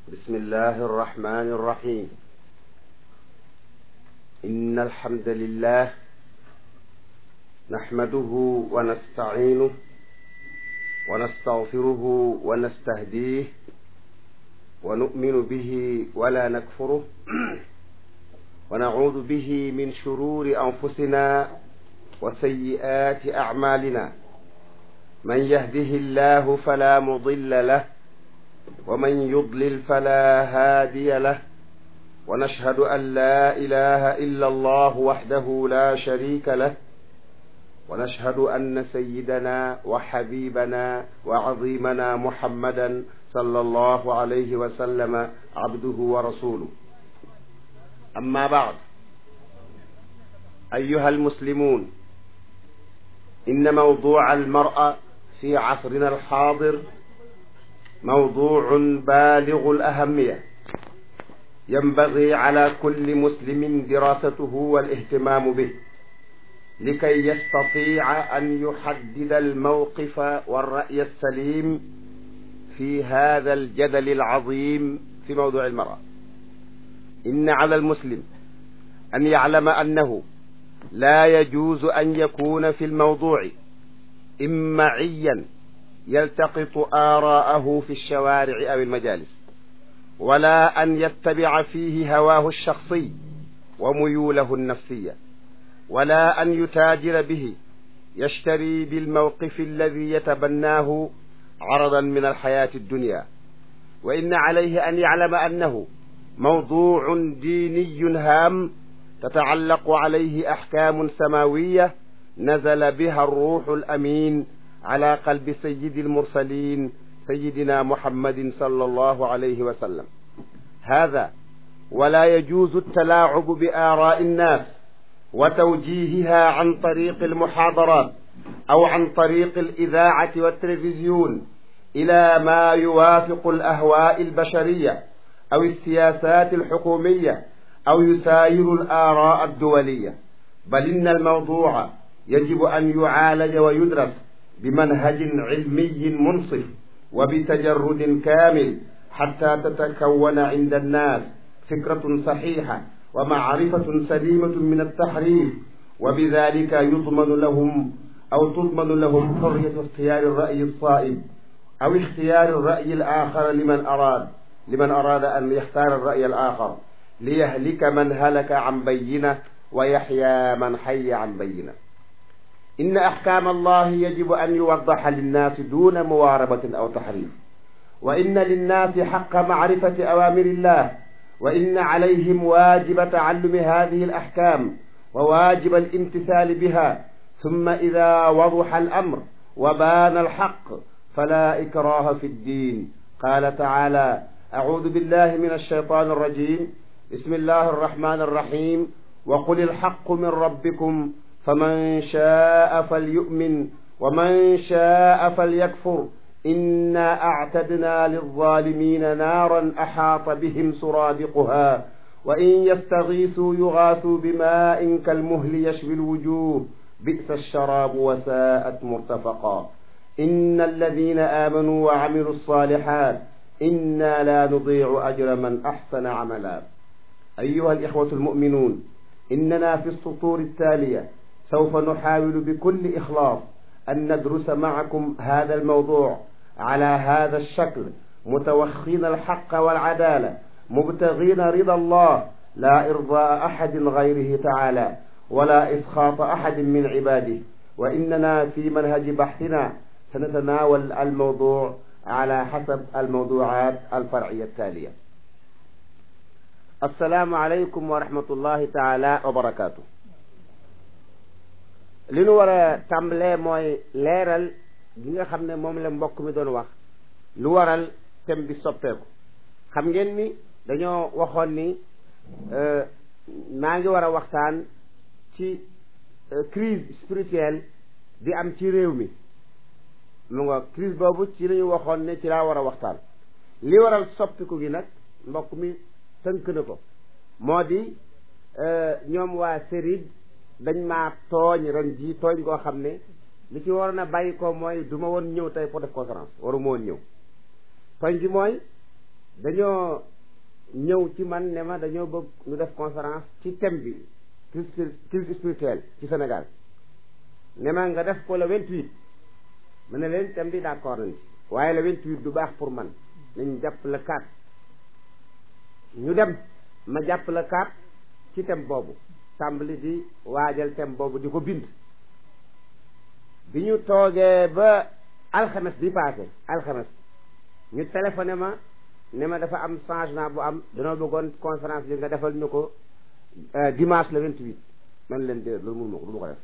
بسم الله الرحمن الرحيم إن الحمد لله نحمده ونستعينه ونستغفره ونستهديه ونؤمن به ولا نكفره ونعوذ به من شرور أنفسنا وسيئات أعمالنا من يهده الله فلا مضل له ومن يضلل فلا هادي له ونشهد أن لا إله إلا الله وحده لا شريك له ونشهد أن سيدنا وحبيبنا وعظيمنا محمدا صلى الله عليه وسلم عبده ورسوله أما بعد أيها المسلمون إن موضوع المرأة في عصرنا الحاضر موضوع بالغ الأهمية ينبغي على كل مسلم دراسته والاهتمام به لكي يستطيع أن يحدد الموقف والرأي السليم في هذا الجدل العظيم في موضوع المرأة إن على المسلم أن يعلم أنه لا يجوز أن يكون في الموضوع إمعيا يلتقط آراءه في الشوارع أو المجالس ولا أن يتبع فيه هواه الشخصي وميوله النفسية ولا أن يتاجر به يشتري بالموقف الذي يتبناه عرضا من الحياة الدنيا وإن عليه أن يعلم أنه موضوع ديني هام تتعلق عليه أحكام سماوية نزل بها الروح الأمين على قلب سيد المرسلين سيدنا محمد صلى الله عليه وسلم هذا ولا يجوز التلاعب بآراء الناس وتوجيهها عن طريق المحاضرات أو عن طريق الإذاعة والتلفزيون إلى ما يوافق الأهواء البشرية أو السياسات الحكومية أو يساير الآراء الدولية بل إن الموضوع يجب أن يعالج ويدرس بمنهج علمي منصف وبتجرد كامل حتى تتكون عند الناس فكرة صحيحة ومعرفة سليمة من التحريف وبذلك يضمن لهم أو تضمن لهم حرية اختيار الرأي الصائب أو اختيار الرأي الآخر لمن أراد لمن أراد أن يختار الرأي الآخر ليهلك من هلك عن بينة ويحيى من حي عن بينة إن أحكام الله يجب أن يوضح للناس دون مواربة أو تحريف وإن للناس حق معرفة أوامر الله وإن عليهم واجب تعلم هذه الأحكام وواجب الامتثال بها ثم إذا وضح الأمر وبان الحق فلا إكراه في الدين قال تعالى أعوذ بالله من الشيطان الرجيم بسم الله الرحمن الرحيم وقل الحق من ربكم فمن شاء فليؤمن ومن شاء فليكفر إنا أعتدنا للظالمين نارا أحاط بهم سرادقها وإن يستغيثوا يغاثوا بماء كالمهل يشوي الوجوه بئس الشراب وساءت مرتفقا إن الذين آمنوا وعملوا الصالحات إنا لا نضيع أجر من أحسن عملا أيها الإخوة المؤمنون إننا في السطور التالية سوف نحاول بكل إخلاص أن ندرس معكم هذا الموضوع على هذا الشكل متوخين الحق والعدالة مبتغين رضا الله لا إرضاء أحد غيره تعالى ولا إسخاط أحد من عباده وإننا في منهج بحثنا سنتناول الموضوع على حسب الموضوعات الفرعية التالية السلام عليكم ورحمة الله تعالى وبركاته li nu war a tàmbalee mooy leeral gi nga xam ne moom la mbokk mi doon wax lu waral thème bi soppeeku xam ngeen ni dañoo waxoon ni maa ngi war a waxtaan ci crise spirituelle di am ci réew mi mu nga crise boobu ci lañu waxoon ne ci laa war a waxtaan li waral soppiku gi nag mbokk mi tënk na ko moo di ñoom waa sérid dañ maa tooñ ren ji tooñ koo xam ne li ci waroon a bàyyi ko mooy du ma woon ñëw tey pour def conférence waru ma woon ñëw tooñ bi mooy dañoo ñëw ci man ne ma dañoo bëgg ñu def conférence ci thème bi culte spirituel ci Sénégal ne ma nga def ko le vingt-huit ma ne leen thème bi d'accord nañ ci waaye le vingt-huit du baax pour man nañ jàpp le quatre ñu dem ma jàpp le quatre ci thème boobu tàmbali di waajal thème boobu di ko bind bi ñu toogee ba alxames bi passé alxames ñu téléphoné ma ne ma dafa am changement bu am danoo bëggoon conférence bi nga defal ñu ko dimanche le vingt-huit man leen déedéet loolu mënu ma ko du ma ko def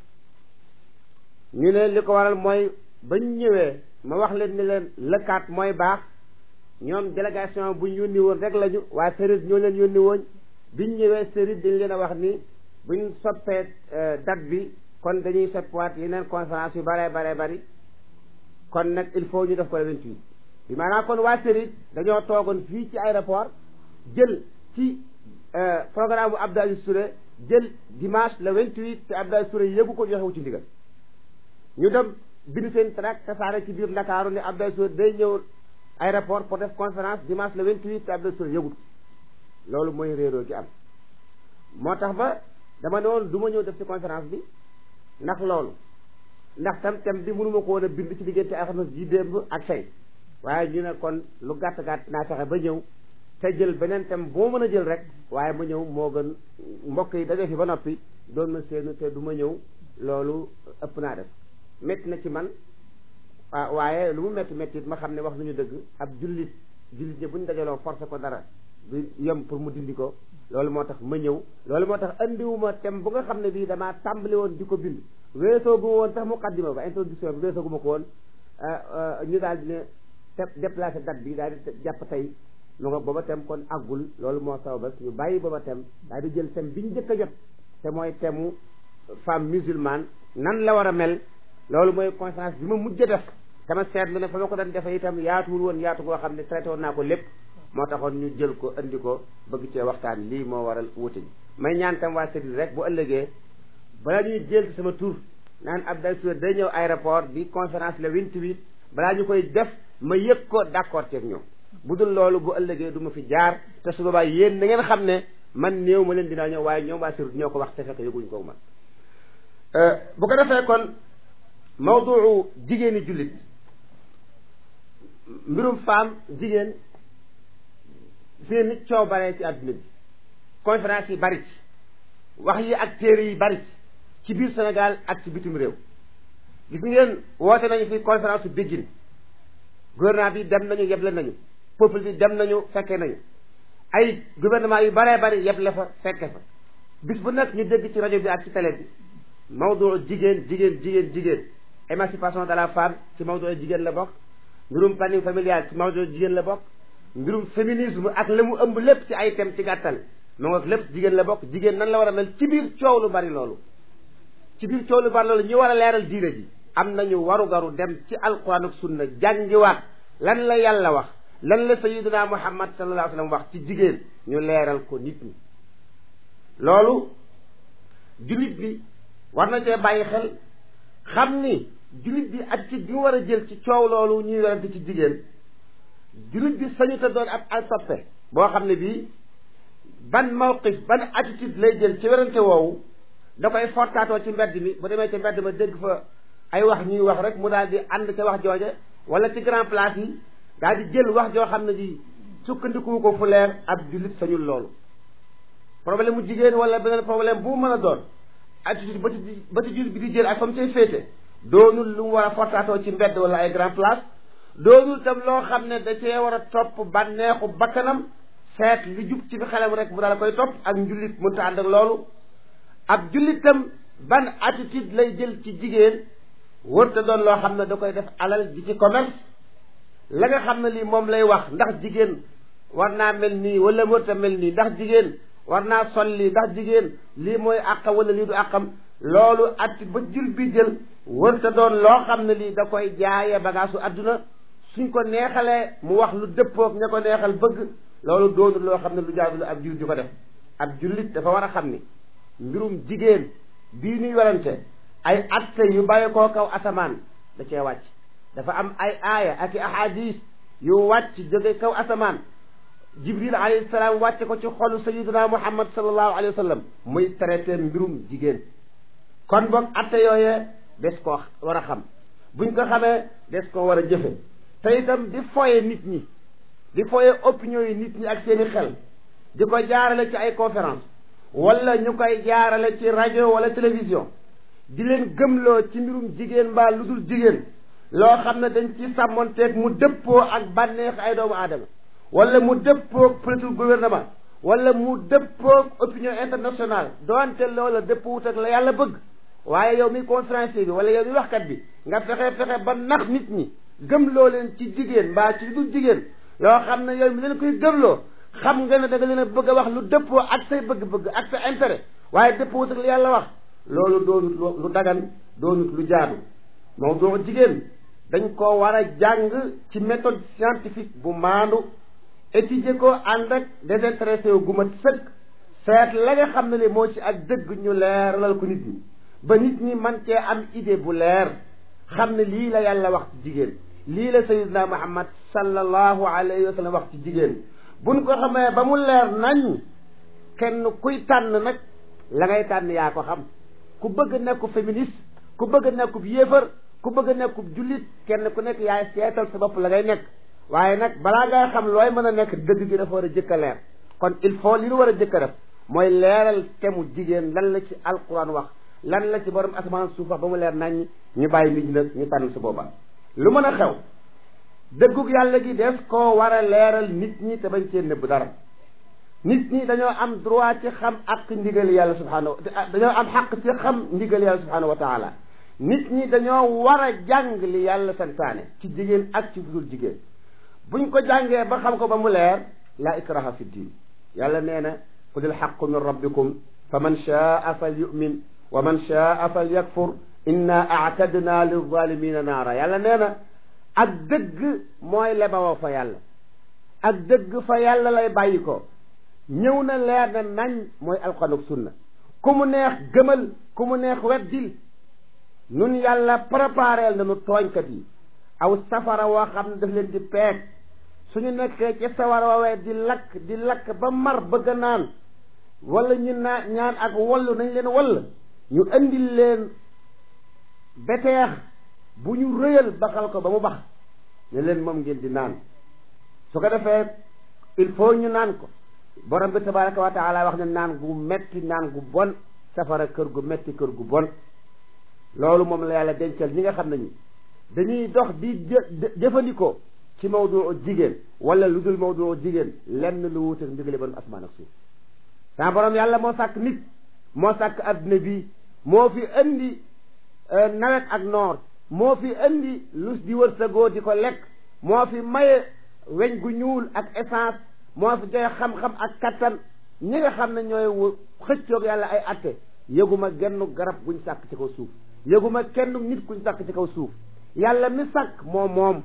ñu ne li ko waral mooy bañ ñëwee ma wax leen ni leen lëkkaat mooy baax ñoom délégation bu ñu yónni woon rek lañu waa série ñoo leen yónni woon biñ ñëwee série dañ leen a wax ni buñ soppee date bi kon dañuy soppiwaat yeneen conférence yu bare bare bari kon nag il faut ñu def ko le vingt-huit bi maanaam kon waa série dañoo toogoon fii ci aéroport jël ci programme bu Abdou Aziz Touré jël dimanche le vingt-huit te Abdou Aziz Touré yëgu ko joxewu ci ndigal ñu dem bind seen tract tasaare ci biir Ndakaaru ne Abdou Aziz Touré day ñëw aéroport pour def conférence dimanche le vingt-huit te Abdou Aziz Touré yëgut loolu mooy réeroo gi am moo tax ba dama ne woon du ma ñëw def ci conférence bi ndax loolu ndax tam thème bi mënuma ko woon a bind ci diggante alxames ji démb ak tey waaye ñu ne kon lu gàtt gàtt naa fexe ba ñëw te jël beneen thème boo mën a jël rek waaye ma ñëw moo gën mbokk yi daje fi ba noppi doon ma seenu te du ma ñëw loolu ëpp naa def métti na ci man ah waaye lu mu métti métti it ma xam ne wax nañu dëgg ab jullit jullit ñi bu ñu dajaloo forcé ko dara du yem pour mu dindi ko loolu moo tax ma ñëw loolu moo tax andiwuma thème bu nga xam ne bii damaa tàmbali woon di ko bind weesoogu woon sax muqaddima ba introduction bi weesoogu ma ko woon ñu daal di ne te déplacé date bi daal di jàpp tey mu nga booba thème kon aggul loolu moo sabab ñu bàyyi booba thème daal di jël thème bi ñu njëkk a jot te mooy thème mu femme musulmane nan la war a mel loolu mooy conférence bi ma mujj a def dama seetlu ne fa ma ko doon defee itam yaatuwul woon yaatu goo xam ne traité woon naa ko lépp moo taxoon ñu jël ko andi ko bëgg cee waxtaan lii moo waral wuute ji may ñaan tam waa service rek bu ëllëgee balaa ñuy jël ci sama tur naan Abdoulaye Touré day ñëw aéroport bi conférence le 28 balaa ñu koy def ma yëg ko d'accord ceeg ñoom bu dul loolu bu ëllëgee du ma fi jaar te su boobaa yéen na ngeen xam ne man néew ma leen dinaa ñëw waaye ñoom waa service ñoo ko wax te fekk yëguñ ko man bu ko defee kon mawduu jigéeni jullit mbirum femme jigéen fii nit coow baree ci àdduna bi conférence yi bari ci wax yi ak téere yi bari ci ci biir Sénégal ak ci bitim réew gis ngeen woote nañu fi conférence su Béjjin gouvernement bi dem nañu yeble nañu peuple bi dem nañu fekke nañu ay gouvernement yu baree bari yeble fa fekke fa bis bu nekk ñu dégg ci rajo bi ak ci télé bi mawduu jigéen jigéen jigéen jigéen émancipation de la femme ci mawduu jigéen la bokk mbirum planning familial ci mawduu jigéen la bokk mbirum féminisme ak la mu ëmb lépp ci ay thème ci gàttal moo nga lépp jigéen la bokk jigéen nan la war a mel ci biir coow lu bari loolu ci biir coow lu bari loolu ñu war a leeral diine ji am nañu warugaru dem ci alquran ak sunna jàngiwaat lan la yàlla wax lan la sayiduna muhammad sallallahu alayhi wa sallam wax ci jigéen ñu leeral ko nit ñi loolu jullit bi war na cee bàyyi xel xam ni jullit bi attitude bi mu war a jël ci coow loolu ñuy werante ci jigéen jullit bi sañu te doon ab al toppe boo xam ne bii ban mawqif ban attitude lay jël ci werante woowu da koy fortaatoo ci mbedd mi bu demee ci mbedd ma dégg fa ay wax ñuy wax rek mu daal di ànd ca wax jooje wala ci grand place yi daal di jël wax joo xam ne ji sukkandiku ko fu leer ab jullit sañul loolu problème mu jigéen wala beneen problème bu mu mën a doon attitude ba ci ba ci jullit bi di jël ak fa mu cay féete doonul lu mu war a fortaatoo ci mbedd wala ay grand place doonul tam loo xam ne da cee war a topp bànneexu bakkanam seet li jub ci bi xelam rek mu daal koy topp ak njullit mënta ànd ak loolu ab jullitam ban attitude lay jël ci jigéen wërte doon loo xam ne da koy def alal ji ci commerce la nga xam ne lii moom lay wax ndax jigéen war naa mel nii wala wërta mel nii ndax jigéen war naa sol lii ndax jigéen lii mooy àqam wala lii du àqam loolu atti ba jul bi jël wërta doon loo xam ne lii da koy jaaye bagaasu adduna suñ ko neexalee mu wax lu dëppoog ña ko neexal bëgg loolu doonul loo xam ne lu jaadu la ab jullit di ko def ab jullit dafa war a xam ni mbirum jigéen bii ñuy werante ay atte yu bàyyi koo kaw asamaan da cee wàcc dafa am ay aaya ak i ahadis yu wàcc jóge kaw asamaan jibril alayhi salaam wàcce ko ci xolu sayiduna muhammad sallallahu alayhi wa sallam muy traité mbirum jigéen kon boog atte yooyee des koo war a xam buñ ko xamee des koo war a jëfe te itam di foye nit ñi di foye opinion yi nit ñi ak seeni xel di ko jaarale ci ay conférence wala ñu koy jaarale ci rajo wala télévision di leen gëmloo ci mbirum jigéen mbaa lu dul jigéen loo xam ne dañ ci sàmmonteeg mu dëppoo ak bànneex ay doomu aadama wala mu dëppoog politique gouvernement wala mu dëppoog opinion internationale doonte loola dëppwut ak la yàlla bëgg waaye yow mi conférencier bi wala yow mi waxkat bi nga fexe fexe ba nax nit ñi gëmloo leen ci jigéen mbaa ci lu dul jigéen loo xam ne yow mi leen koy gëmloo xam nga ne da nga leen a bëgg a wax lu dëppoo ak say bëgg-bëgg ak sa intérêt waaye dëppwut ak la yàlla wax loolu doonut lu dagan doonut lu jaadu moo doo jigéen dañ ko war a jàng ci méthode scientifique bu maandu étudier ko ànd ak désintéressé wu gumat sëkk seet la nga xam ne li moo ci ak dëgg ñu leeralal ko nit ñi ba nit ñi man cee am idée bu leer xam ne lii la yàlla wax ci jigéen lii la sayidna muhammad sallallahu alayhi wa sallam wax ci jigéen buñ ko xamee ba mu leer nañ kenn kuy tànn nag la ngay tànn yaa ko xam ku bëgg nekku féministe ku bëgg nekkub yéefar ku bëgg nekkub jullit kenn ku nekk yaay seetal sa bopp la ngay nekk waaye nag balaa ngay xam looy mën a nekk dëgg gi dafa war a jëkk a leer kon il faut li ñu war a jëkk a def mooy leeral temu jigéen lan la ci alquran wax lan la ci borom asamaan suuf wax ba mu leer nañ ñu bàyyi nit ñi nag ñu tànn su booba lu mën a xew dëggug yàlla gi des koo war a leeral nit ñi te bañ cee nëbb dara nit ñi dañoo am droit ci xam ak ndigal yàlla subhanahu dañoo am xaq ci xam ndigal yàlla subhanahu wa taala nit ñi dañoo war a jàng li yàlla santaane ci jigéen ak ci dul jigéen buñ ko jàngee ba xam ko ba mu leer la ikraha fi diin yàlla nee na qul ilxaqu min rabbikum fa man shaa fal yumin wa man shaa fal yakfur inna aatadna lilzalimina naara yàlla nee na ak dëgg mooy lebawoo fa yàlla ak dëgg fa yàlla lay bàyyi ko ñëw na leer na nañ mooy alquran ak sunna ku mu neex gëmal ku mu neex weddil nun yàlla prépareel nañu tooñkat yi aw safara woo xam ne daf leen di peeg suñu nekkee ci sawara woowee di lakk di lakk ba mar bëgg a naan wala ñu naa ñaan ak wallu nañ leen wall ñu andil leen beteex bu ñu rëyal baxal ko ba mu bax ne leen moom ngeen di naan su ko defee il faut ñu naan ko borom bi tabaraka wa taala wax ne naan gu metti naan gu bon safara kër gu metti kër gu bon loolu moom la yàlla dencal ñi nga xam ne ñi dañuy dox di jëfandikoo ci mawduu jigéen wala lu dul mawduu jigéen lenn lu wuute ndigale borom asmaan ak suuf saa borom yàlla moo sàkk nit moo sàkk adduna bi moo fi indi nawet ak noor moo fi indi lu di wërsëgoo di ko lekk moo fi maye weñ gu ñuul ak essence moo fi joxe xam-xam ak kattan ñi nga xam ne ñooy xëccoog yàlla ay atte yëguma genn garab guñ sàkk ci kaw suuf yëguma kenn nit kuñ sàkk ci kaw suuf yàlla mi sàkk moom moom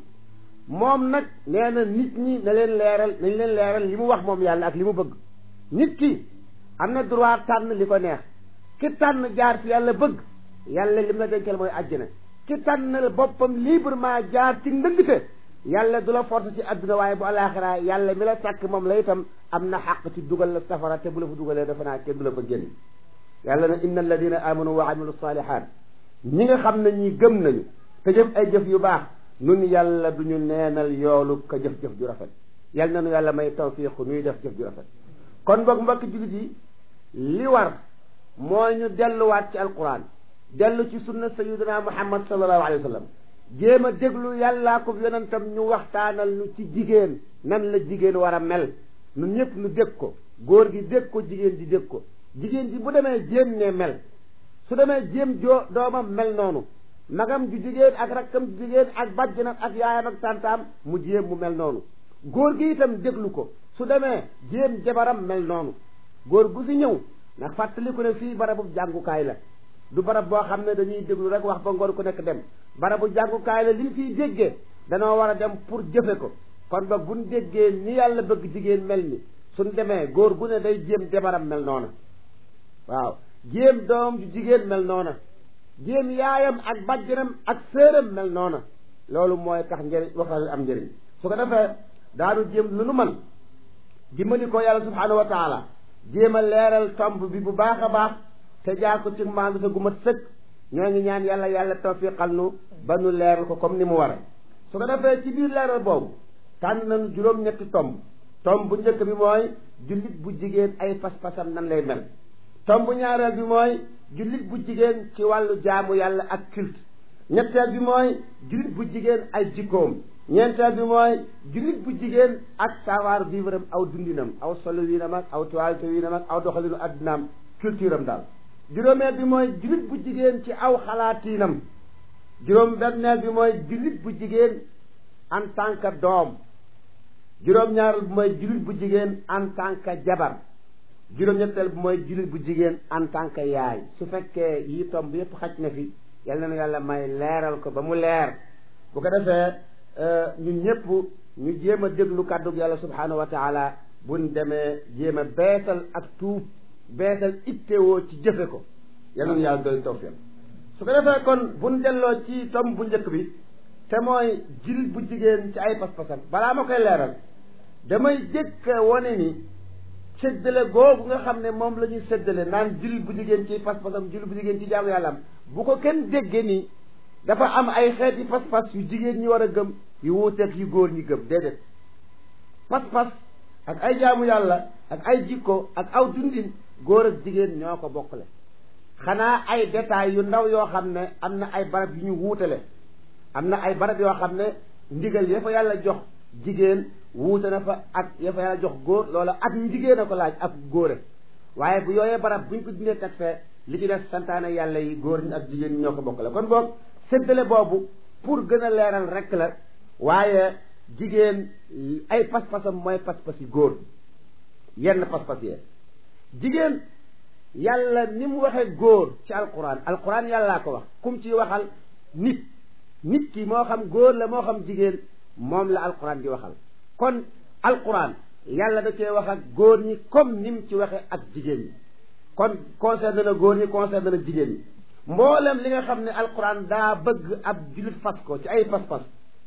moom nag nee na nit ñi na leen leeral nañ leen leeral li mu wax moom yàlla ak li mu bëgg nit ki am na droit tànn li ko neex ki tànn jaar fi yàlla bëgg yàlla lim la dencal mooy àjjana ki tànnal boppam librement jaar ci ndëngte yàlla du la force ci adduna waaye bu alaxira yàlla mi la sàkk moom la itam am na xàq ci dugal la safara te bu la fa dugalee dafa naa kenn du la fa génn yàlla na inna alladina amanu wa amilu salihat ñi nga xam ne ñi gëm nañu te jëf ay jëf yu baax nun yàlla duñu neenal yoolu ka jëf-jëf ju rafet yàlla na nu yàlla may tawfiqu nuy def jëf ju rafet kon boog mbokk jullit yi li war mooy ñu delluwaat ci alquran dellu ci sunna sayidina muhammad sallallahu alayhi wa sallam jéem a déglu yàllaa ko yonentam ñu waxtaanal ñu ci jigéen nan la jigéen war a mel ñun ñëpp ñu dégg ko góor gi dégg ko jigéen di dégg ko jigéen ji bu demee jéem ne mel su demee jéem joo doomam mel noonu magam ju jigéen ak rakkam ju jigéen ak bàjjanam ak yaayam ak tantaam mu jéem mu mel noonu góor gi itam déglu ko su demee jéem jabaram mel noonu góor gu fi ñëw ndax fàttaliku ne fii barabu jàngukaay la du barab boo xam ne dañuy déglu rek wax ba ngoon ku nekk dem barabu jàngukaay la liñ fiy déggee danoo war a dem pour jëfe ko kon ba buñ déggee ni yàlla bëgg jigéen mel ni suñ demee góor gu ne day jéem jabaram mel noona waaw jéem doom ju jigéen mel noona jéem yaayam ak bàjjanam ak séeram mel noona loolu mooy tax njëriñ waxtaan am njëriñ su ko defee daanu jéem lu nu man dimbali ko yàlla subhanahu wa taala jéem a leeral tomb bi bu baax a baax te jaar ko ci maandu te gu mat sëkk ñoo ngi ñaan yàlla yàlla tawfiqal nu ba nu leeral ko comme ni mu ware su ko defee ci biir leeral boobu tànn nañu juróom-ñetti tomb tomb bu njëkk bi mooy jullit bu jigéen ay pas-pasam nan lay mel tomb bu ñaareel bi mooy jullit bu jigéen ci wàllu jaamu yàlla ak culte ñetteel bi mooy jullit bu jigéen ay jikkoom ñeenteel bi mooy jullit bu jigéen ak savoir vivre am aw dundinam aw solo wiinam ak aw toilette wiinam ak aw doxalinu addinaam culture am daal juróomeel bi mooy jullit bu jigéen ci aw xalaatiinam juróom benneel bi mooy jullit bu jigéen en tant que doom juróom-ñaareel bi mooy jullit bu jigéen en tant que jabar juróom-ñetteel bi mooy jullit bu jigéen en tant que yaay su fekkee yi tomb yépp xaj na fi yal na nu yàlla may leeral ko ba mu leer bu ko defee ñun ñëpp ñu jéem a déglu kàddug yàlla subhaanahu wa taala buñ demee jéem a beesal ak tuub beesal ittewoo ci jëfe ko yal na nu yàlla doy tawfiq su ko defee kon buñ delloo ci tomb bu njëkk bi te mooy jullit bu jigéen ci ay pas-pasam balaa ma koy leeral damay jëkk wone ni séddale googu nga xam ne moom la ñuy séddale naan jullit bu jigéen ci pas-pasam jullit bu jigéen ci jaamu yàlla am bu ko kenn déggee ni dafa am ay xeeti pas-pas yu jigéen ñi war a gëm yu wuuteeg yu góor ñi gëm déedéet pas-pas ak ay jaamu yàlla ak ay jikko ak aw dundin góor ak jigéen ñoo ko bokkale xanaa ay détails yu ndaw yoo xam ne am na ay barab yu ñu wuutale am na ay barab yoo xam ne ndigal ya fa yàlla jox jigéen wuute na fa ak ya fa yàlla jox góor loola ak jigéen a ko laaj ak góore waaye bu yooyee barab buñ ko dindee teg fee li ci def santaane yàlla yi góor ñi ak jigéen ñi ñoo ko bokkale kon boog séddale boobu pour gën a leeral rek la waaye jigéen ay pas-pasam mooy pas-pas yi góor yenn pas-pas yee jigéen yàlla ni mu waxee góor ci alquran alquran yàllaa ko wax kum ci waxal nit nit ki moo xam góor la moo xam jigéen moom la alquran di waxal kon alquran yàlla da cee wax ak góor ñi comme ni mu ci waxee ak jigéen ñi kon concerne na góor ñi concerne na jigéen ñi mboolem li nga xam ne alquran daa bëgg ab jullit fas ko ci ay pas-pas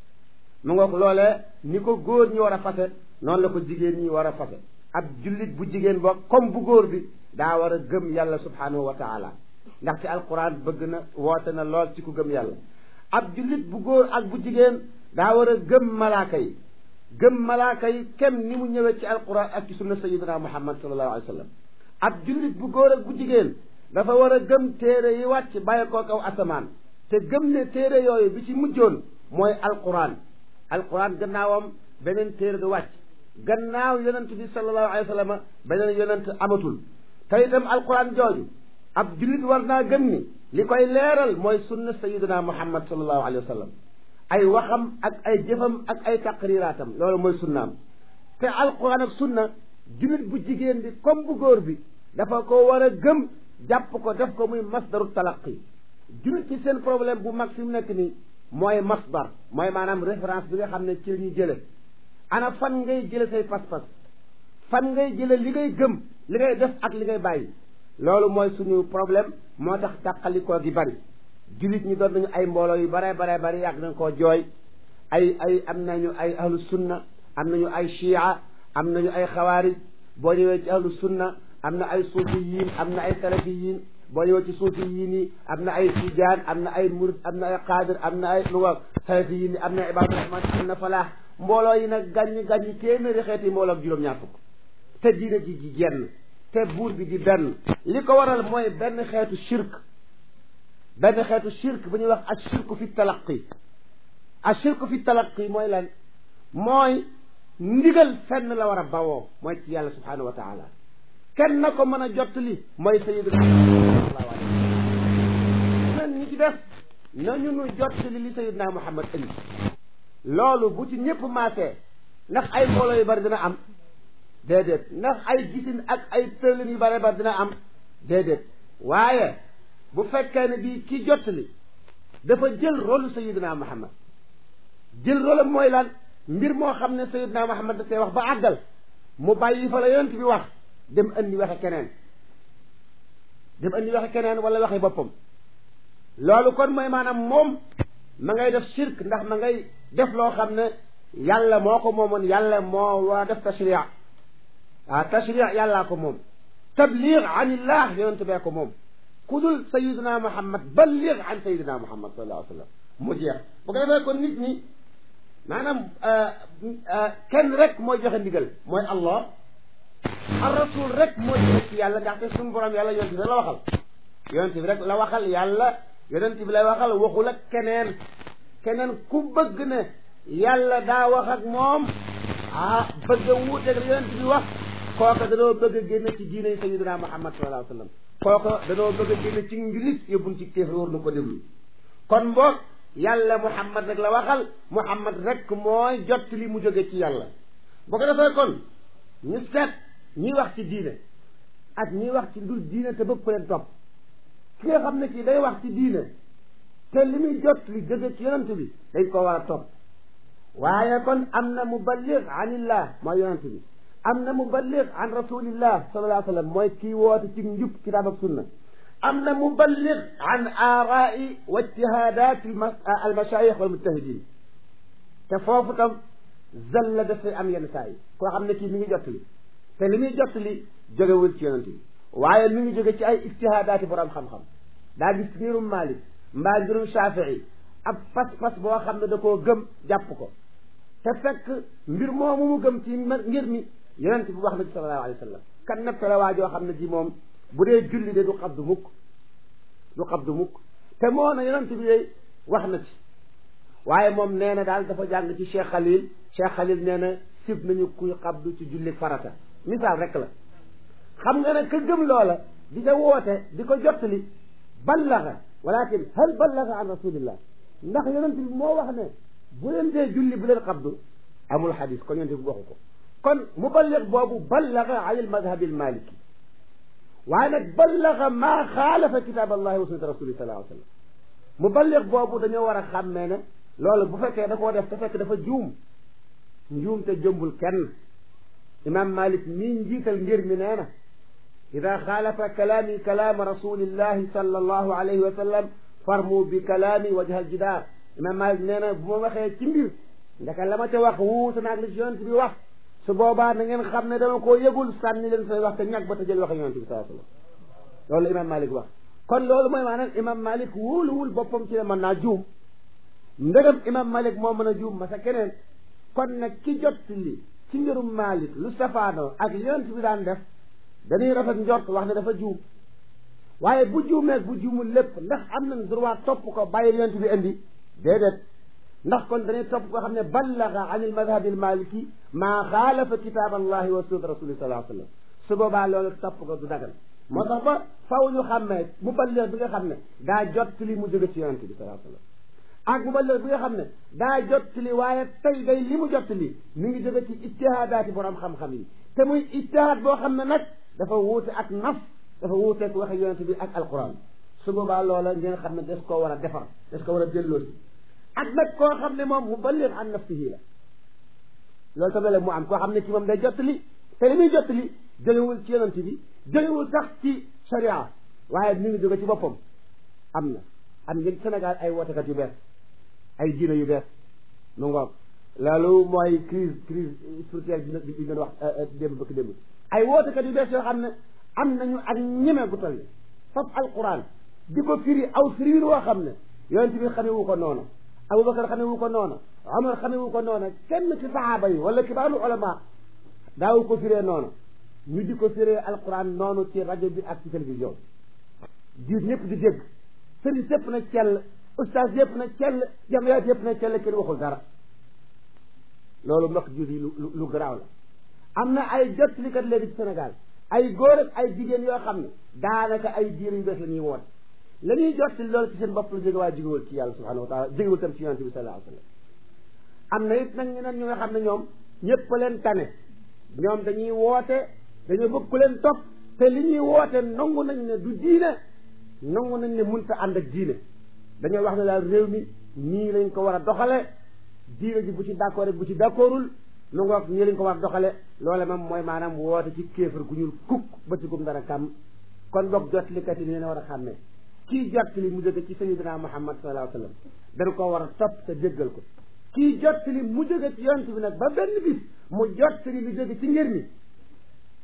mu nga loolee ni ko góor ñi war a fase noonu la ko jigéen ñi war a fase ab jullit bu jigéen boo comme bu góor bi daa war a gëm yàlla subhanahu wa taala ndaxte alquran bëgg na woote na lool ci ku gëm yàlla ab jullit bu góor ak bu jigéen daa war a gëm malaaka yi gëm malaaka yi kem ni mu ñëwee ci alquran ak ci sunna sayidina muhammad sallallahu alayhi wa sallam ab jullit bu góor ak bu jigéen dafa war a gëm téere yi wàcc bàyyi koo kaw asamaan te gëm ne téere yooyu bi ci mujjoon mooy alquran alquran gannaawam beneen téere du wàcc gannaaw yonent bi sallallahu alayhi wa sallam beneen yonent amatul te itam alquran jooju ab jullit war naa gëm ni li koy leeral mooy sunna sayidina muhammad sallallahu alayhi wa sallam ay waxam ak ay jëfam ak ay taqriraatam loolu mooy sunnaam te alquran ak sunna jullit bu jigéen bi comme bu góor bi dafa ko war a gëm jàpp ko def ko muy masdaru talaqi jullit ci seen problème bu mag fi mu nekk nii mooy masdar mooy maanaam référence bi nga xam ne ci la ñuy jële ana fan ngay jële say pas-pas fan ngay jële li ngay gëm li ngay def ak li ngay bàyyi loolu mooy suñu problème moo tax tàqalikoo gi bari jullit ñi doon nañu ay mbooloo yu bare bare bari yàgg nañ koo jooy ay ay am nañu ay ahlu sunna am nañu ay chia am nañu ay xawaarij boo ñëwee ci ahlu sunna am na ay suufiyiin am na ay salafiyiin boo ñëwee ci suufiyiin yi am na ay tijaan am na ay murid am na ay qaadir am na ay luwa salafiyiin yi am na ibaadu rahman am na falaax mbooloo yi nag gàññi gàññi téeméeri xeeti mbooloo ak juróom-ñaar fukk te diina ji ji jenn te buur bi di benn li ko waral mooy benn xeetu shirk benn xeetu shirk bu ñuy wax ak shirku fi talaqi ak shirku fi talaqi mooy lan mooy ndigal fenn la war a bawoo mooy ci yàlla subhanahu wa taala kenn na ko mën a jottali mooy sayyidina sallallahu alayhi wa ñi ci def nañu nu jottali li sayyidina Muhammad indi loolu bu ci ñëpp maasee ndax ay mbooloo yu bari dina am déedéet ndax ay gisin ak ay tërlin yu bari bari dina am déedéet waaye bu fekkee ne bii ki jottali dafa jël rôlu sayyidina Muhammad jël rôlam mooy lan mbir moo xam ne sayyidina Muhammad da see wax ba àggal mu bàyyi fa la yonent bi wax dem andi waxe keneen dem andi waxe keneen wala waxe boppam loolu kon mooy maanaam moom ma ngay def shirk ndax ma ngay def loo xam ne yàlla moo ko moomoon yàlla moo war a def tashriya ah tashri yàllaa ko moom tabliig anillah yonent bee ko moom ku dul sayiduna muhammad balliig an sayidina muhammad sallallahu alayhi wa sallam mu jeex bu ko defee kon nit ñi maanaam kenn rek mooy joxe ndigal mooy allah ar rasul rek mooy joxe ci yàlla ndaxte suñu borom yàlla yonent bi rek la waxal yonent bi rek la waxal yàlla yonent bi lay waxal waxul ak keneen keneen ku bëgg ne yàlla daa wax ak moom ah bëgg a wuuteeg la yonent bi wax kooka danoo bëgg a génn ci diine sayyidina muhammad sallallahu alayhi wa sallam kooka danoo bëgg a génn ci ngilit yóbbun ci kéefar war na ko déglu kon boog yàlla muhammad rek la waxal muhammad rek mooy jot li mu jóge ci yàlla boo ko defee kon ñu seet ñiy wax ci diine ak ñiy wax ci dul diine te bëgg ko leen topp ki nga xam ne kii day wax ci diine te li muy jot li jóge ci yonent bi dañ ko war a topp waaye kon am na muballigh anillah mooy yonent bi am na muballigh an rasulillah sallallahu alayhi wa sallam mooy kii woote ci njub kitaab ak sunna am na muballigh an aaraai wa ijtihadat almashayikh wal mujtahidin te foofu tam zalla dafay am yenn saa yi koo xam ne kii mi ngi jot li te li muy jot li jógewul ci yonent bi waaye mi ngi jóge ci ay ijtihaadaati borom xam-xam daa gis ngirum Malik mbaa ngirum Shafii ak pas-pas boo xam ne da koo gëm jàpp ko te fekk mbir moomu mu gëm ci ngir mi yonent bi wax na ci sallallahu alayhi wa sallam kan nag la waa joo xam ne ji moom bu dee julli de du xabdu mukk du xabdu mukk te moo na yonent bi de wax na ci waaye moom nee na daal dafa jàng ci Cheikh Khalil Cheikh Khalil nee na sib nañu kuy xabdu ci julli farata misaal rek la xam nga ne ka gëm loola di ca woote di ko jottali ballaga walakin hal ballaga an rasulillah ndax yonent bi moo wax ne bu leen dee julli bu leen xabdu amul xadis kon yonent bi waxu ko kon muballig boobu ballaga an il madhabi al maliki waaye nag ballaga maa xaalafa kitab allahi wa sunnati rasuli sallallahu alayhi wa sallam muballig boobu dañoo war a xàmmee ne loolu bu fekkee da koo def te fekk dafa juum njuum te jëmbul kenn imam malik mii njiital ngir mi nee na ida xaalafa kalaami kalaama rasulillahi sallallahu alayhi wa sallam farmu bi kalaami wajha aljidaar imam malik nee na bu ma waxee ci mbir ndaka la ma ca wax wuute naag li ci yonent bi wax su boobaa na ngeen xam ne dama koo yëgul sànni leen say wax te ñàkk ba te jël waxe yonent bi sallallahu alayhi wa sallam loolu la imam malik wax kon loolu mooy maanaam imam malik wóoluwul boppam ci ne mën naa juum ndegam imam malik moo mën a juum ma sa keneen kon nag ki jot li ci mbirum malik lu safaanoo ak li yonent bi daan def dañuy rafet njort wax ne dafa juum waaye bu juumee bu juumul lépp ndax am nañ droit topp ko bàyyi yonent bi indi déedéet ndax kon dañuy topp koo xam ne ballaga an il madhabi al maliki maa xaalafa kitab allahi wa sunnat rasuli sallallahu alayhi wa sallam su boobaa loolu topp ko du dagal moo tax ba faw ñu xàmmee mu balleer bi nga xam ne daa jot li mu jóge ci yonent bi sallallahu alayhi wa sallam ak mu balleer bi nga xam ne daa jot li waaye tey day li mu jot li mi ngi jóge ci ijtihaadaati borom xam-xam yi te muy ijtihaad boo xam ne nag dafa wuute ak nas dafa wuute ak waxe yonent bi ak alquran su boobaa loola ngeen xam ne des koo war a defar des ko war a delloosi ak nag koo xam ne moom mu balleer an nafsihi la loolu tamit la mu am koo xam ne ci moom day jot li te li muy jot li jógewul ci yonent bi jógewul sax ci sharia waaye mi ngi jóge ci boppam am na am ngeen Sénégal ay wootekat yu bees ay diine yu bees mu ngoog loolu mooy crise crise spirituelle bi bi ngeen wax démb bëkk démb ay wootekat yu bees yoo xam ne am nañu ak ñeme gu toll faf alquran di ko firi aw firiwin woo xam ne yonent bi xamee wu ko noonu Abubakar xamee wu ko noonu Omar xamee wu ko noonu kenn ci saxaaba yi wala kibaaru ulama daawu ko firee noonu ñu di ko firee alquran noonu ci rajo bi ak ci télévision jiit ñëpp di dégg sëriñ yëpp na cell ustaas yëpp na cell jamiyaat yëpp na cell kenn waxul dara loolu mbokk jiit yi lu lu garaaw la am na ay jottalikat léegi ci Sénégal ay góor ak ay jigéen yoo xam ne daanaka ay diir yu bees la ñuy woon la ñuy jottali loolu ci seen bopp la jóge waaye jógewul ci yàlla subhanahu wa taala jógewul tam ci yonent bi sallallahu alayhi wa sallam am na it nag ñeneen ñu nga xam ne ñoom ñëpp leen tane ñoom dañuy woote dañoo bëgg ku leen topp te li ñuy woote nangu nañ ne du diine nangu nañ ne munta ànd ak diine dañoo wax ne daal réew mi nii lañ ko war a doxale diine ji bu ci d'accord bu ci d'accordul nu ngoog nii lañ ko war a doxale loole moom mooy maanaam woote ci kéefar gu ñuul kukk ba ci gum dara kàmm kon boog jotlikat yi ne war a xàmmee kii jottali mu jóge ci sayyidina Muhammad sallallahu alayhi wa sallam dañ ko war a topp te déggal ko kii jottali mu jóge ci yonent bi nag ba benn bis mu jottali lu jóge ci ngir mi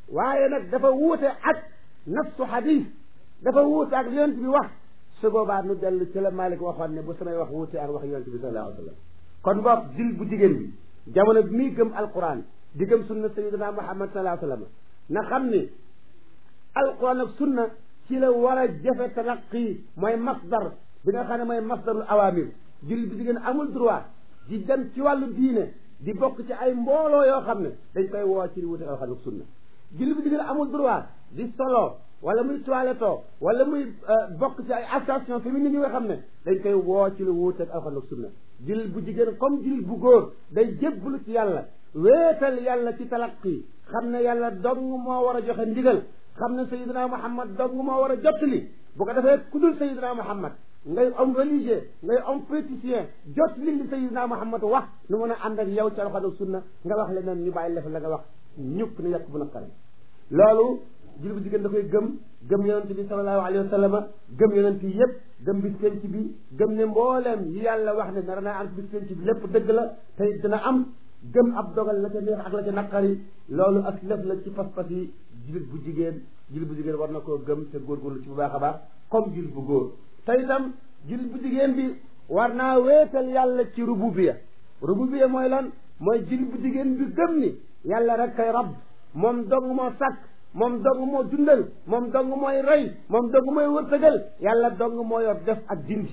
waaye nag dafa wuute ak nafsu xadis dafa wuute ak li yonent bi wax su boobaa nu dellu ci la Malik waxoon ne bu samay wax wuute ak wax yonent bi sallallahu alayhi wa sallam kon boog jil bu jigéen bi jamono bi muy gëm alquran di gëm sunna sayyidina Muhammad sallallahu alayhi wa sallam na xam ni alquran ak sunna ci la war a jafe talaqi mooy masdar bi nga xam ne mooy masdarul awamir jil bu jigéen amul droit di dem ci wàllu diine di bokk ci ay mbooloo yoo xam ne dañ koy woo ci li wuute alquran ak sunna jil bu jigéen amul droit di solo wala muy toiletto wala muy bokk ci ay association féminine yi nga xam ne dañ koy woo ci lu wuuteeg alxuraan ak sunna jullit bu jigéen comme jullit bu góor day jébbalu ci yàlla wéetal yàlla ci talaqi xam ne yàlla dong moo war a joxe ndigal xam ne sayidina muhammad dong moo war a jottali bu ko defee ku dul sayidina muhammad ngay homme religieux ngay homme politicien jot li li sayidina muhammad wax nu mën a ànd ak yow ci alxuraan ak sunna nga wax leneen ñu bàyyi lef la nga wax ñukk ni yàq bu naqari loolu jullit bu jigéen da koy gëm gëm yonent bi sallallahu alayhi wa sallam gëm yonent yi yëpp gëm bis penc bi gëm ne mbooleem yi yàlla wax ne nar naa am bis penc bi lépp dëgg la tey dina am gëm ab dogal la ca neex ak la ca naqari loolu ak lëf la ci pas-pas yi jullit bu jigéen jullit bu jigéen war na koo gëm te góorgóorlu ci bu baax a baax comme jullit bu góor te itam jullit bu jigéen bi war naa wéetal yàlla ci rububiya rububiya mooy lan mooy jullit bu jigéen bi gëm ni yàlla rek kay rab moom dong moo sàkk moom dong moo dundal moom dong mooy rey moom dong mooy wërsëgal yàlla dong moo yor def ak dindi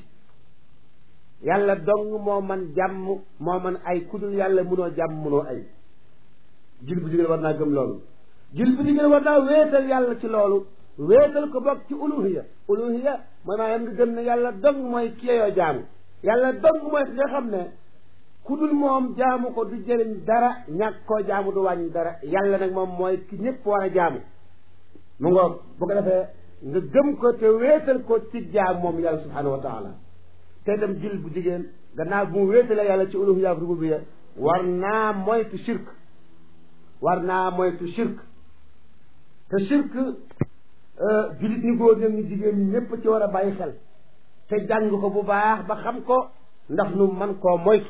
yàlla dong moo man jàmm moo man ay kudul yàlla munoo jàmm munoo ay jil bu jigéen war naa gëm loolu jil bu jigéen war naa wéetal yàlla ci loolu wéetal ko bokk ci uluhiya uluhiya mooy maanaam nga gëm ne yàlla dong mooy kiyeyoo jaamu yàlla dong mooy ki nga xam ne kudul moom jaamu ko du jëriñ dara ñàkk koo jaamu du wàññi dara yàlla nag moom mooy ki ñëpp war a jaamu mu ngoog bu ko defee nga gëm ko te wéetal ko ci jaam moom yàlla subhanahu wa taala te dem jil bu jigéen gannaaw bu mu wéetalee yàlla ci uluhiyya ak rububiyya war naa moytu shirk war naa moytu shirk te shirk julit ñi góor ñoom ñu jigéen ñi ñëpp ci war a bàyyi xel te jàng ko bu baax ba xam ko ndax nu man koo moytu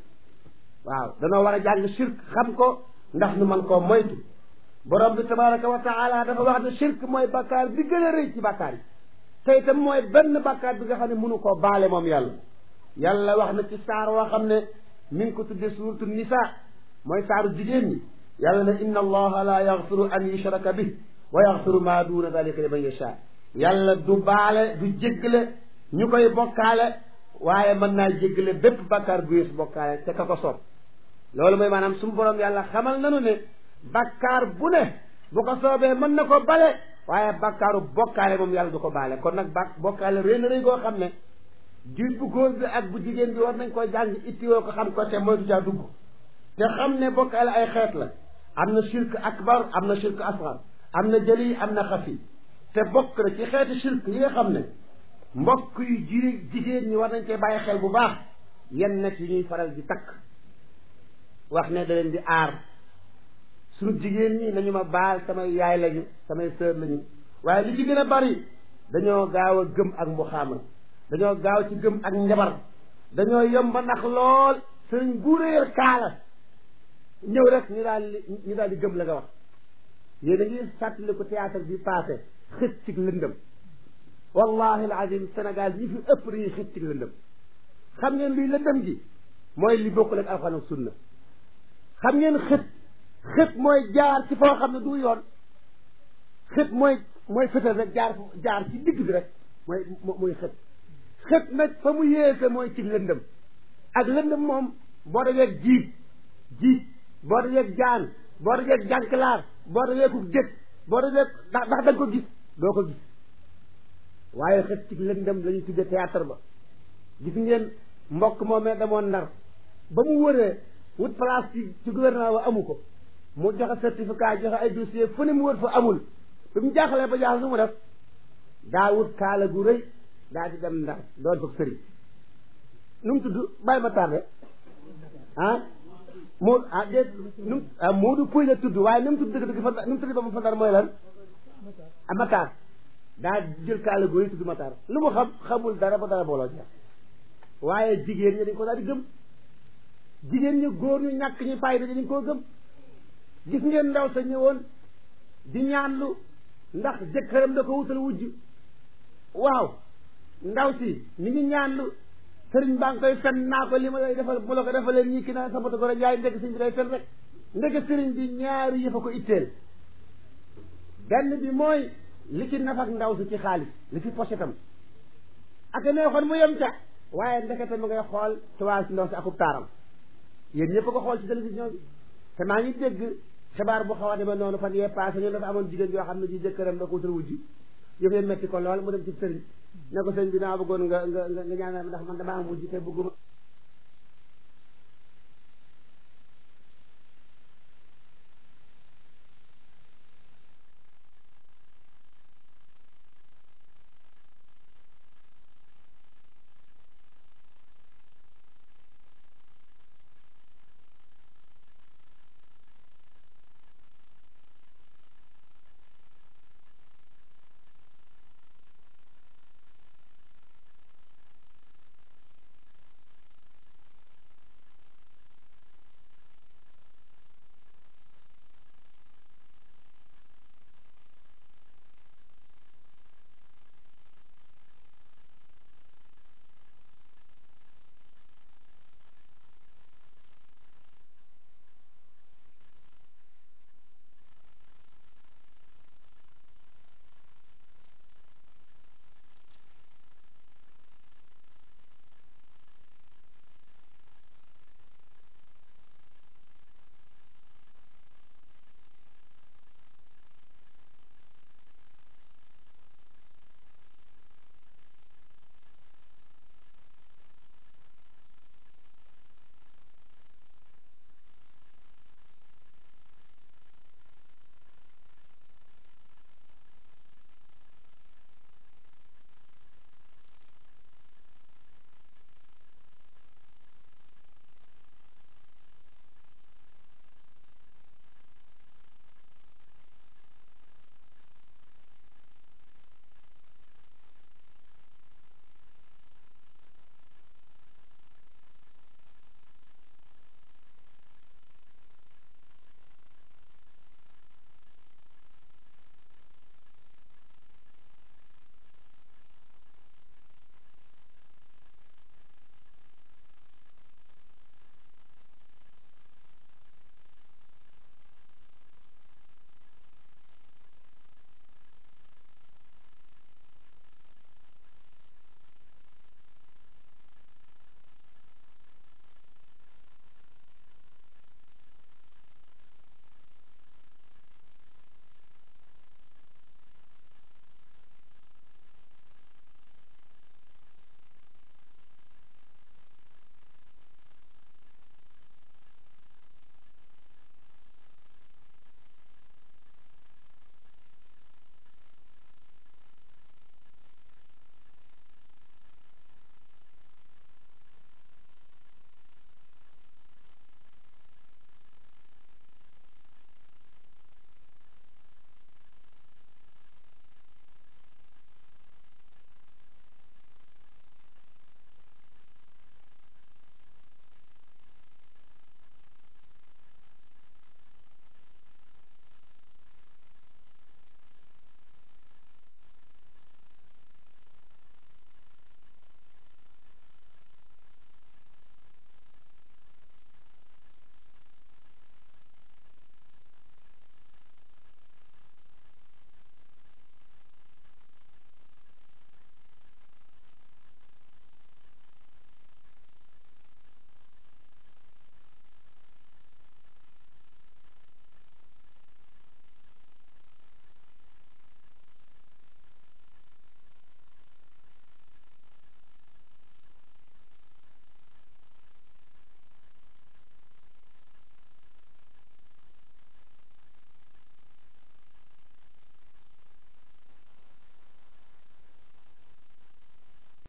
waaw danoo war a jàng shirk xam ko ndax nu man koo moytu borom bi tabaraka wa taala dafa wax ne shirk mooy bakkaar bi gën a rëy ci bakkaar yi te itam mooy benn bakkaar bi nga xam ne mënu koo baale moom yàlla yàlla wax na ci saar woo xam ne mi ngi ko tuddee suuratu nisa mooy saaru jigéen ñi yàlla ne inna allaha la yaxfiru an yushraka bih wa yaxfiru ma duuna dalika liman yasha yàlla du baale du jéggale ñu koy bokkaale waaye mën naa jéggale bépp bakkaar bu yées bokkaale te ka ko soob loolu mooy maanaam suñu borom yàlla xamal nanu ne bakkaar bu ne bu ko soobee mën na ko bale waaye bakkaaru bokkaale moom yàlla du ko baale kon nag ba bokkaale réy na réy goo xam ne jul bu góor bi ak bu jigéen bi war nañ ko jàng ittiwoo ko xam ko te moytu caa dugg te xam ne bokkaale ay xeet la am na shirk akbar am na shirk asgar am na jëli am na xafi te bokk na ci xeeti shirk yi nga xam ne mbokk yu jiri jigéen ñi war nañ cee bàyyi xel bu baax yenn nag yu ñuy faral di takk wax ne da leen di aar suñu jigéen ñi nañu ma baal samay yaay lañu samay sœur lañu waaye li ci gën a bari dañoo gaaw a gëm ak mbuxaama dañoo gaaw ci gëm ak njabar dañoo yomba nax lool sëriñ bu réer kaala ñëw rek ñu daal di ñu daal di gëm la nga wax yéen a ngi fàttali ko théâtre bi passé xët ci lëndëm wallahi alazim Sénégal ñi fi ëpp dañuy xët ci lëndëm xam ngeen luy lëndëm gi mooy li bokkul ak alxuraan ak sunna xam ngeen xët xët mooy jaar ci foo xam ne du yoon xët mooy mooy fëtal rek jaar jaar ci digg bi rek mooy mooy xët xët nag fa mu yéese mooy ci lëndëm ak lëndëm moom boo dajeeg jiib jiib boo dajeeg jaan boo dajeeg jànklaar boo dajeeg ku dëkk boo dajeeg ndax ndax da nga ko gis doo ko gis waaye xët ci lëndëm la ñuy tudde théâtre ba gis ngeen mbokk moomee demoon ndar ba mu wëree wut place ci ci gouvernement ba amu ko mu joxe certificat joxe ay dossier fu ne mu wër fa amul bi mu jaaxlee ba jaaxle su mu def daa wut kaala gu rëy daa di dem ndar doon fa sëriñ nu mu tudd bàyyi ma tardé ah moo ah déet nu mu ah Moodu Puy la tudd waaye nu mu tudd dëgg dëgg fa nu mu tudd ba mu fa ndar mooy lan ah Matar daa jël kaala gu rëy tudd Matar lu mu xam xamul dara ba dara booloo jeex waaye jigéen ñi dañ ko daal di gëm jigéen ñi góor ñu ñàkk ñi fayda dañ koo gëm gis ngeen ndaw sa ñëwoon di ñaanlu ndax jëkkëram da ko wutal wujj waaw ndaw si mi ngi ñaanlu sëriñ baa ngi koy fen naa ko li ma lay defal bu la ko defalee ñii ki naa sama togoro njaay ndekk sëriñ bi day fen rek ndekk sëriñ bi ñaari yëfa ko itteel benn bi mooy li ci nafak ndaw si ci xaalis li ci pochetam ak neexoon mu yem ca waaye ndekete ma ngay xool tuwaal si ndaw si akub taaram yéen ñëpp ko xool ci télévision bi te maa ngi dégg xibaar bu xaw a demee noonu fan yee passé ñu dafa amoon jigéen yoo xam ne ji jëkkëram da ko wutal wujj yëf yee metti ko lool mu dem ci sëriñ ne ko sëriñ bi naa bëggoon nga nga nga ñaanal ndax man damaa am wujj te bëgguma